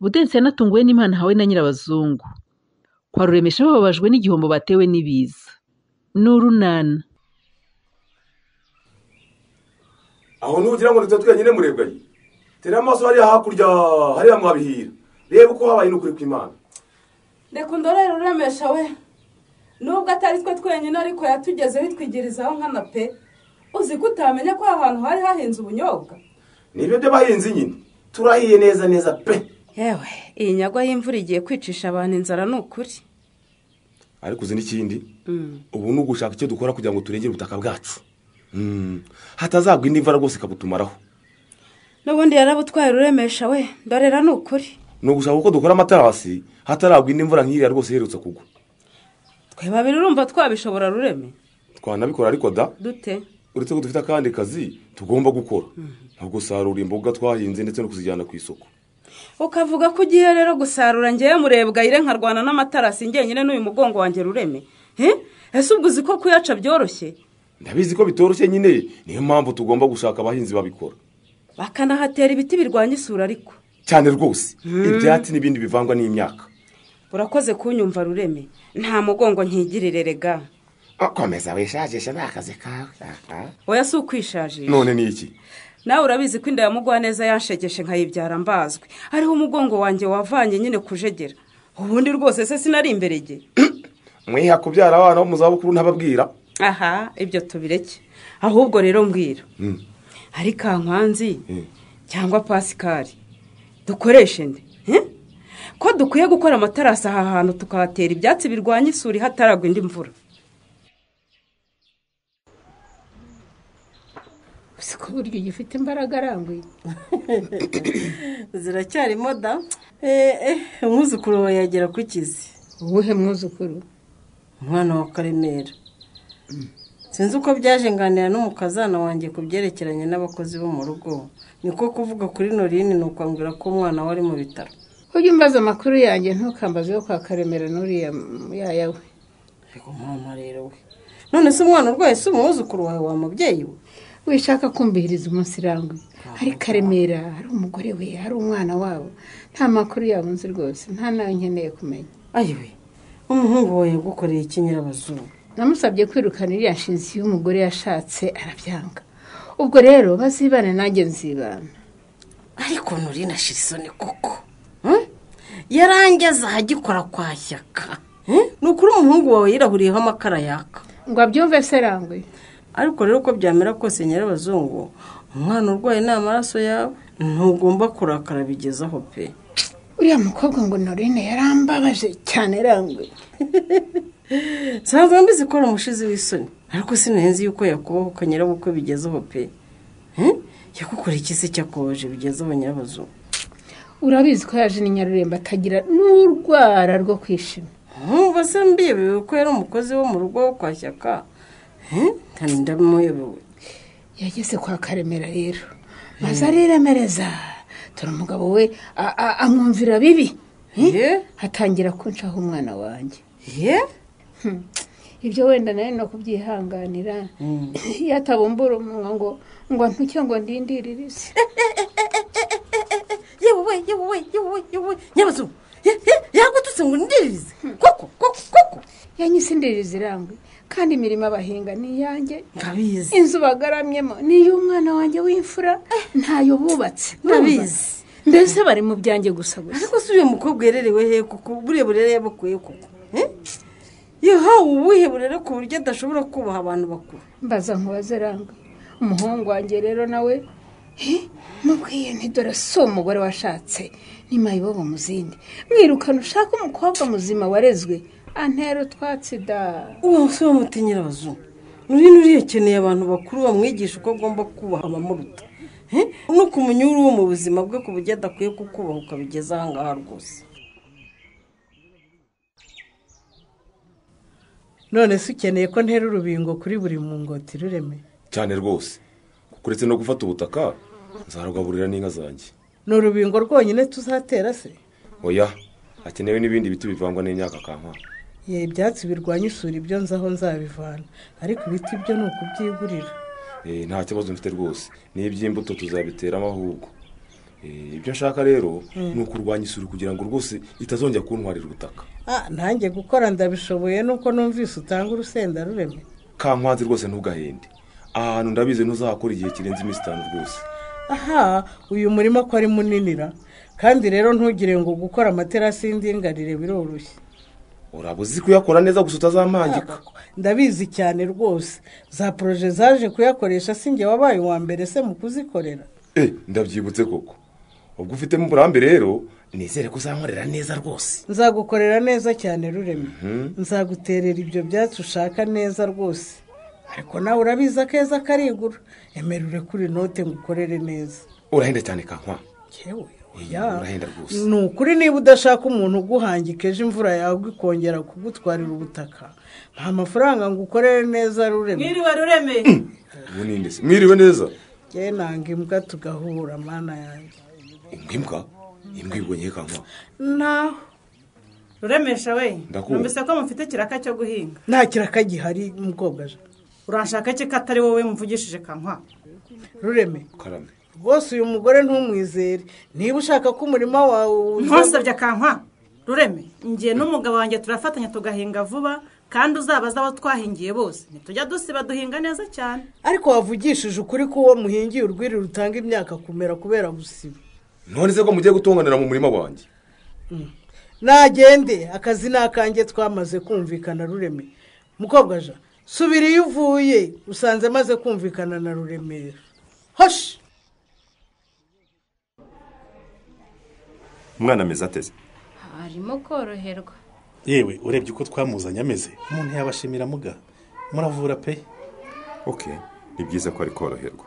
Gaudens yanatunguwe n'impano ahawe na Nyirabazungu kwa Ruremesha bababajwe n'igihombo batewe n'ibiza n'urunana aho nugira ngo duto twenyine murebwaye tera amaso hariya hakurya hariya mwabihira reba uko habaye n'ukuri kw'imana reka undorere uremesha we nubwo atari twe twenyine ariko yatugezeho itwigirizaho nkana pe uzi ko utamenya ko ahantu hari hahinze ubunyobwa nibyo by'abahinzi nyine turahiye neza neza pe yewe iyi nyagwa y'imvura igiye kwicisha abantu inzara ni ukuri ariko uzi n'ikindi ubu ni ugushaka icyo dukora kugira ngo turengere ubutaka bwacu hatazagwa indi mvura rwose ikabutumaraho n'ubundi yarabutwaye ururemesha we dorera ni ukuri ni ugushaka uko dukora amatarasi hataragwa indi mvura nk'iriya rwose iherutse kugwa twe babiri urumva twabishobora rureme twanabikora ariko da dute uretse ko dufite akandi kazi tugomba gukora nko gusarura imboga twahinze ndetse no kuzijyana ku isoko ukavuga ko ugiye rero gusarura ngewe murebwa yire nkarwana n'amatarasi ngenyine n'uyu mugongo wanjye rureme he ese ubwo uzi ko kuyaca byoroshye ndabizi ko bitoroshye nyine niyo mpamvu tugomba gushaka abahinzi babikora bakanahatera ibiti birwanya isura ariko cyane rwose ibyatsi n'ibindi bivangwa n'imyaka urakoze kunyumva rureme nta mugongo nkigirire rega komeza wishajisha ni akazi kawe aha. oya si ukwishajisha none ni iki nawe urabizi ko inda ya mugwaneza yanshegeshe nkayibyara mbazwe hariho umugongo wanjye wavanye nyine kujegera ubundi rwose se sinari imberege mwiha kubyara abana bo mu zabukuru ntababwira aha ibyo tubireke ahubwo rero mbwira hari kankwanzi cyangwa pasikari dukoreshe nde Eh? ko dukwiye gukora amatarasi aha hantu tukahatera ibyatsi birwanya isuri hataragwa indi mvura gusa ko burya ugifite imbaraga aranguye ziracyarimo da eee umwuzukuru wawe yagera ku kizi uwuhe mwuzukuru umwana wa karemera sinzi uko byaje nganira n'umukazana wanjye ku byerekeranye n'abakozi bo mu rugo niko kuvuga kuri norine ni ukwambwira ko umwana we ari mu bitaro ujye umbaza amakuru yanjye ntukambaze yo kwa karemera n'uriya m- yaya we ariko mama rero we none se umwana urwaye si umwuzukuru wawe wa mubyeyi we wishaka kumviriza umunsi iranguye hari karemera hari umugore we hari umwana wabo nta makuru yabo nzi rwose nta nawe nkeneye kumenya ayiwe umuhungu wawe yagukoreye iki nyirabazungu namusabye kwirukana iriya nshinzi y'umugore yashatse arabyanga ubwo rero bazibane nanjye nzibana ariko norine ashira isoni koko hmm? yarangeze ahagikora kwa shyaka Hmm? ni ukuri umuhungu wawe yirahuriyeho amakara yaka ngo abyumve se ranguye ariko rero uko byamera kose nyirabazungu umwana urwaye ni amaraso yawe ntugomba kurakara bigezaho pe uriya mukobwa ngo norine yarambabaje cyane ranguye nsanzwe mbizi ko ari umushizi w'isoni ariko sinenzi yuko yakubahuka nyirabukwe bigezaho pe Hmm? yagukoreye iki se cyakubabaje bigezaho nyirabazungu urabizi ko yaje ni nyaruremba atagira n'urwara rwo kwishima nkumva se mbiyobewe ko yari umukozi wo mu rugo wo kwa shyaka Hmm? nta ndamuyobewe yageze kwa karemera rero maze ariremereza dore umugabo we a- a- amwumvira bibi ye hatangira kunshaho umwana wanjye ye Hmm. ibyo wenda nawe no kubyihanganira iyo atabumbura umunwa ngo ngo ntuke ngo ndindirire isi yewe we yewe we yewe we yewe we nyirabazungu Ye- ye- yagututse ngo ndiririze koko koko koko yanyise indiririzi irangwe kandi imirimo abahinga ni iyanjye ndabizi inzu bagaramyemo ni iy'umwana wanjye w'imfura ntayo bubatse Ndabizi. mbese bari mu byanjye gusa gusa ariko si uyu mukobwa yererewe he koko buriya burere yabukuye koko Eh? yahawe ubuhe burere ku buryo adashobora kubaha abantu bakuru mbaza nkubaze rangwe umuhungu wanjye rero nawe he, mubwiye ntidore si umugore washatse n'imayibobo mu zindi mwirukana ushaka umukobwa muzima warezwe antera utwatsi da uwo musore w'umuti nyirabazungu nuri nuriyakeneye abantu bakuru bamwigisha uko agomba kubaha abamuruta Eh? no kumunyura uwo mu buzima bwe ku buryo adakwiye kukubahuka bigeze ahangaha rwose none se ukeneye ko ntera urubingo kuri buri mungoti rureme cyane rwose kuretse no gufata ubutaka nzarugaburira n'inka zanjye ni urubingo rwonyine tuzatera se oya hakenewe n'ibindi biti bivangwa n'imyaka kanka ye ibyatsi birwanya isuri ibyo nzi aho nzabivana ariko ibiti byo ni ukubyigurira nta kibazo mfite rwose n'iby'imbuto tuzabiteramo ahubwo Eh, ibyo nshaka rero ni ukurwanya isuri kugira ngo rwose itazongera kuntwarira ubutaka Ah, nanjye gukora ndabishoboye nuko numvise utanga urusenda rureme kankwanzi rwose ntugahende aha hantu ndabizi ntuzahakora igihe kirenze iminsi itanu rwose aha uyu murima ko ari muninira kandi rero ntugire ngo gukora amaterasi y'indinganire biroroshye uraba uzi kuyakora neza gusa utazampangika ndabizi cyane rwose za poroje zaje kuyakoresha si njye wabaye uwa mbere se mu kuzikorera Eh, ndabyibutse koko ubwo ufitemo uburambe rero nizere ko uzankorera neza rwose nzagukorera neza cyane rureme nzaguterera ibyo byatsi ushaka neza rwose ariko nawe urabizi akeza karigura emerure kuri note ngukorere neza urahenda cyane kankwa yewe oya Oya, urahenda rwose. ni ukuri niba udashaka umuntu uguhangika ejo imvura yawe ikongera kugutwarira ubutaka nta mafaranga ngo ukorere neza rureme mwiriwe rureme ubu ni nde se mwiriwe neza nge nanga imbwa tugahura mana yanjye imbwa imbwa imbwa ibonye kankwa naho ruremesha we Ndakumva. numvise ko mufite kiraka cyo guhinga nta kiraka gihari mukobwa je. urashaka iki ko atari wowe mvugishije kankwa rureme karame rwose uyu mugore ntumwizere niba ushaka ko umurima wawe uza- ntusabye kankwa rureme ngiye n'umugabo wanjye turafatanya tugahinga vuba kandi uzabaza abo twahingiye bose ntitujya dusiba duhinga neza cyane ariko wavugishije ukuri ko uwo muhingiye urwiri rutanga imyaka kumera kubera gusiba none se ko mugiye gutonganira mu murima wanjye nagende akazi ni akanjye twamaze kumvikana rureme mukobwa ja subira iyo uvuye usanze amaze kumvikana na ruremera hoshi umwana ameze ateze arimo koroherwa yewe urebye uko twamuzanye ameze umuntu yabashimira muga muravura pe oke ni byiza ko ari koroherwa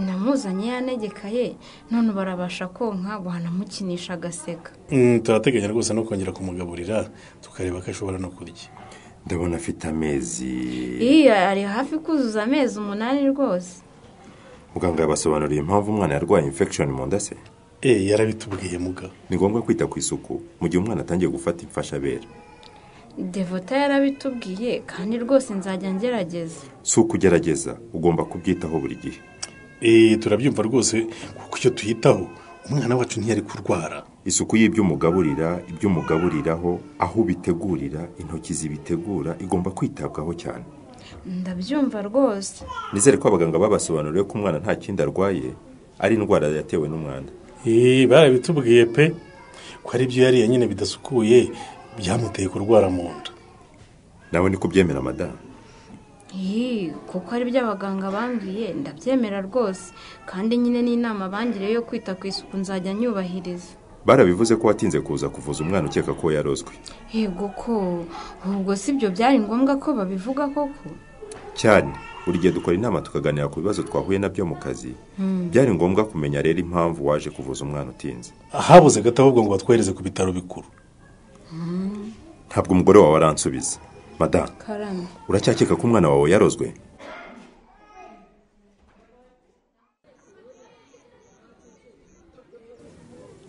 namuzanye yanegekaye none barabasha konka banamukinisha agaseka Mm, turateganya rwose no kongera kumugaburira tukareba ko ashobora no kurya ndabona afite amezi iyo ari hafi kuzuza amezi umunani rwose muganga yabasobanuriye impamvu umwana yarwaye infection mu nda se eh yarabitubwiye muga ni ngombwa kwita ku isuku mu gihe umwana atangiye gufata imfashabere devota yarabitubwiye kandi rwose nzajya ngerageza si ukugerageza ugomba kubyitaho buri gihe eh turabyumva rwose kuko icyo tuyitaho umwana wacu ntiyari kurwara isuku y'ibyo umugaburira ibyo umugaburiraho aho ubitegurira intoki zibitegura igomba kwitabwaho cyane ndabyumva rwose nizere ko abaganga babasobanuriye ko umwana nta kindi arwaye ari indwara yatewe n'umwanda eh barabitubwiye pe ko ari byo yariye nyine bidasukuye byamuteye kurwara mu nda nawe ni kubyemera madamu Ih, kuko ari byo abaganga bambwiye ndabyemera rwose kandi nyine n'inama bangiriye yo kwita ku isuku nzajya nyubahiriza barabivuze ko watinze kuza kuvuza umwana ukeka ko yarozwe yego ko ubwo si byo byari ngombwa ko babivuga koko cyane buri gihe dukora inama tukaganira ku bibazo twahuye nabyo mu kazi byari ngombwa kumenya rero impamvu waje kuvuza umwana utinze habuze gato ahubwo ngo batwohereze ku bitaro bikuru ntabwo umugore wawe aransubiza madamu karame uracyakeka ko umwana wawe yarozwe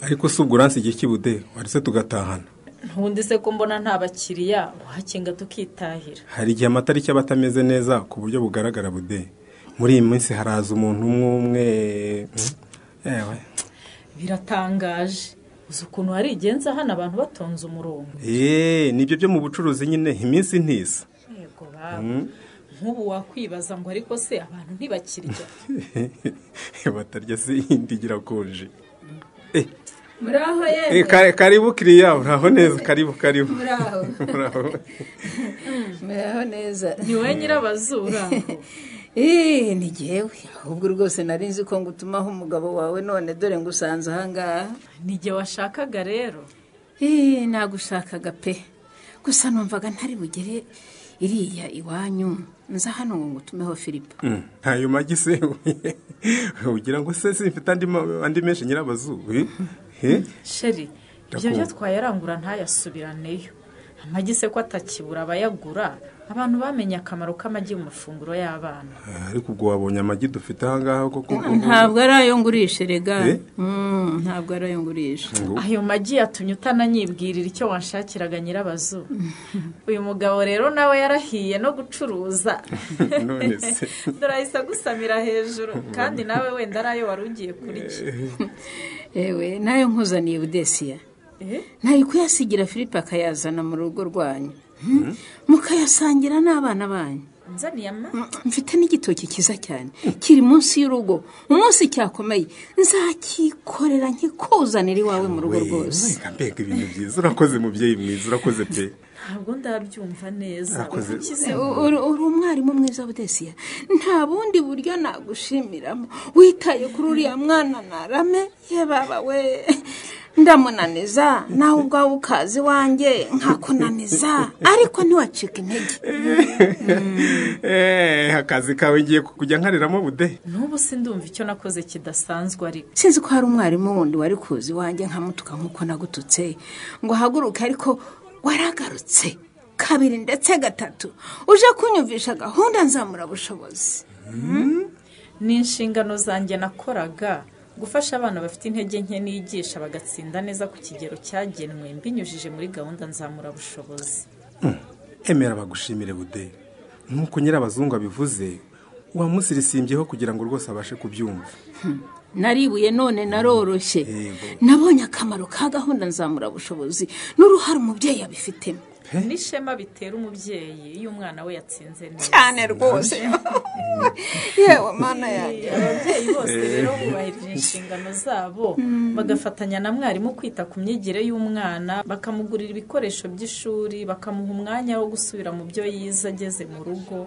ariko si ubwo uransigiye kibude waretse tugatahana ntundi se ko mbona nta bakiriya wahakinga tukitahira hari igihe amatariki aba atameze neza ku buryo bugaragara bude muri iyi minsi haraza umuntu umwe umwe yewe biratangaje uzi ukuntu harigenza hano abantu batonze umurongo eee nibyo byo mu bucuruzi nyine iminsi ntisa yego baba nk'ubu wakwibaza ngo ariko se abantu ntibakirya batarya se iyindi irakonje muraho Eh, yewe ka- karibu kiriya uraho neza karibu karibu muraho uraho muraho neza ni wowe nyirabazura ngo. Ih, ni jyewe ahubwo rwose nari nzi ko ngutumaho umugabo wawe none dore ngusanze ahangaha ni jye washakaga rero Ih, nagushakaga pe gusa numvaga ntari bugere iriya iwanyu nza hano ngo ngutumeho filipo Mm, ntayo magi se ugira ngo se simfite andi ma- andi menshi nyirabazuru Eh? sheri ibyo byo Ndakumva. twayarangura ntayasubiraneyo amagi se ko atakibura abayagura abantu bamenye akamaro k'amagi mu mafunguro y'abana ariko ubwo wabonye amagi dufite ahangaha koko ntabwo ari ayo ngurisha rega Eh? Mm, ntabwo ari ayo ngurisha ayo magi yatumye utananyibwirira icyo wanshakiraga nyirabazu uyu mugabo rero nawe yarahiye no gucuruza none se ndurahise agusamira hejuru kandi nawe wenda ari ayo wari ugiye kurya ewe nayo nkuzaniye budesiya nari kuyasigira filipe akayazana mu rugo rwanyu mukayasangira n'abana banyu nzaniye amata mfite n'igitoki cyiza cyane kiri munsi y'urugo umunsi cyakomeye nzakikorera nkikuzanira iwawe mu rugo rwose reka mbega ibintu byiza urakoze mubyeyi mwiza urakoze pe ntabwo ndabyumva neza Urakoze. Ukize- uri uri umwarimu mwiza budesiya nta bundi buryo nagushimiramo witaye kuri uriya mwana narame ye baba we ndamunaniza nawe ubwawe ukaza iwanjye nkakunaniza ariko ntiwacika intege Eh, akazi kawe ngiye kujya nkariramo bude n'ubu sindumva icyo nakoze kidasanzwe ariko sinzi ko hari umwarimu wundi wari kuza iwanjye nkamutuka nk'uko nagututse ngo ahaguruke ariko waragarutse kabiri ndetse gatatu uje kunyumvisha gahunda nzamura bushobozi ni inshingano zanjye nakoraga gufasha abana bafite intege nke nigisha bagatsinda neza ku kigero cyagenwe mbinyujije muri gahunda nzamurabushobozi emera bagushimire bude nk'uko nyirabazungu abivuze uwamusirisimbyeho kugira ngo rwose abashe kubyumva naribuye none naroroshye nabonye akamaro ka gahunda nzamurabushobozi n'uruhare umubyeyi yabifitemo n'ishema bitera umubyeyi iyo umwana we yatsinze neza cyane rwose yewe mana yanjye ababyeyi bose rero bubahirije inshingano zabo bagafatanya na mwarimu kwita ku myigire y'umwana bakamugurira ibikoresho by'ishuri bakamuha umwanya wo gusubira mu byo yize ageze mu rugo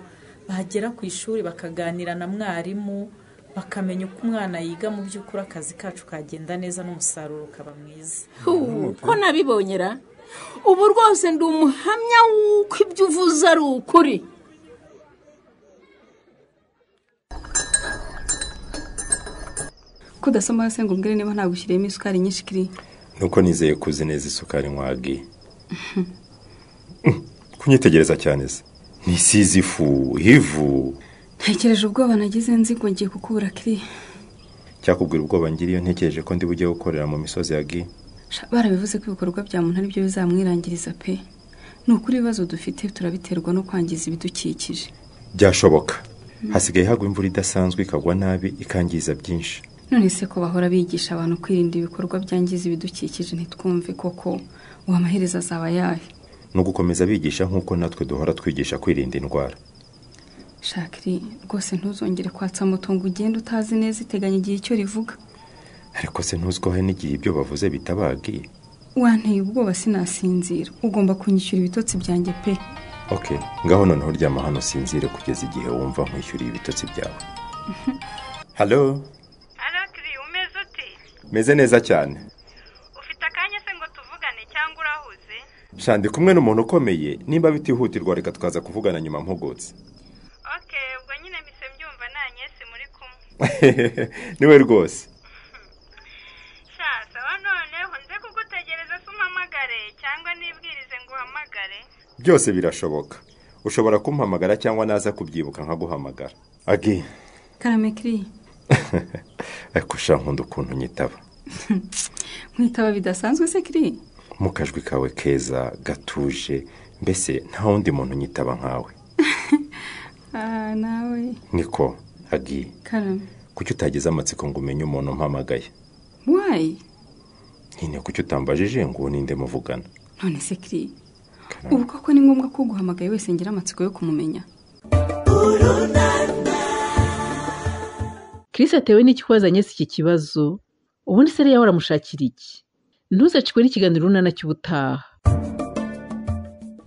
bagera ku ishuri bakaganira na mwarimu bakamenya uko umwana yiga mu by'ukuri akazi kacu kagenda neza n'umusaruro ukaba mwiza Huu, ko nabibonyera ubu rwose ndi umuhamya w'uko ibyo uvuze ari ukuri ko udasoma hose ngo umbwire niba nagushyiriyemo isukari nyinshi kiriya nuko nizeye ko uzi neza isukari nkwagi kunyitegereza cyane se ntisize ifu ivu ntekereje ubwoba nagize nzi ngo ngiye kukubura kiriya cyakubwira ubwoba ngira iyo ntekereje ko ndi bujye gukorera mu misozi ya gi Sha, barabivuze ko ibikorwa bya muntu ari byo bizamwirangiriza pe ni ukuri ibibazo dufite turabiterwa no kwangiza ibidukikije byashoboka hasigaye hagwa imvura idasanzwe ikagwa nabi ikangiza byinshi none se ko bahora bigisha abantu kwirinda ibikorwa byangiza ibidukikije ntitwumve koko uwo amaherezo azaba ayahe no gukomeza bigisha nk'uko natwe duhora twigisha kwirinda indwara shakiri rwose ntuzongere kwatsa moto ngo ugende utazi neza iteganya igihe icyo rivuga ariko se ntuzwaho n'igihe ibyo bavuze bitabagi wanteye ubwoba sinasinzira ugomba kunyishyura ibitotsi byanjye pe ok ngaho noneho ryama hano sinzire kugeza igihe wumva nkwishyuriye ibitotsi byawe halo meze neza cyane ufite akanya se ngo tuvugane cyangwa urahuze ndi kumwe n'umuntu ukomeye nimba bitihutirwa reka twaza kuvugana nyuma mpugutse niwe rwose byose birashoboka ushobora kumpamagara cyangwa naza kubyibuka nkaguhamagara agi karame kiriya ariko sha nkunda ukuntu nyitaba mwitaba bidasanzwe se kiriya mu kajwi kawe keza gatuje mbese nta wundi muntu nyitaba nkawe Ah, nawe niko agi karame kuki utageze amatsiko ngo umenye umuntu umpamagaye wayi nyine kuki utambajije ngo uwo ninde muvugana none se kiriya ubu koko ni ngombwa ko uguhamagaye wese ngira amatsiko yo kumumenya Chris atewe n'iki wazanye si iki kibazo ubundi se yari waramushakira iki ntuzacikwe n'ikiganiro urunana cy'ubutaha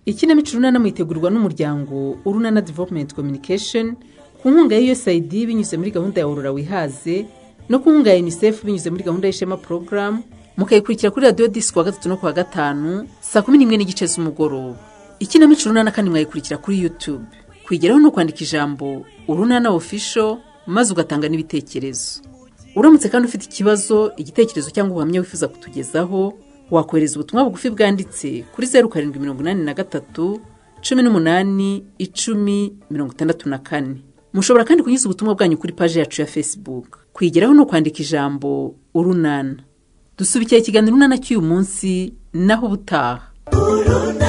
ikinamico urunana mwitegurwa n'umuryango urunana development communication ku nkunga ya usaid binyuze muri gahunda ya aurora wihaze no ku nkunga ya unicef binyuze muri gahunda y'ishema program mukayikurikira kuri radiyo disi kuwa gatatu no kuwa gatanu saa kumi n'imwe n'igice z'umugoroba ikinamico urunana kandi mwayikurikira kuri youtube kuyigeraho ni ukwandika ijambo urunana official maze ugatanga n'ibitekerezo uramutse kandi ufite ikibazo igitekerezo cyangwa ubuhamya wifuza kutugezaho wakohereza ubutumwa bugufi bwanditse kuri zeru karindwi mirongo inani na gatatu cumi n'umunani icumi mirongo itandatu na kane mushobora kandi kunyuza ubutumwa bwanyu kuri paji yacu ya facebook kwigeraho ni ukwandika ijambo urunana dusubikira ikiganiro urunana cy'uyu munsi naho ubutaha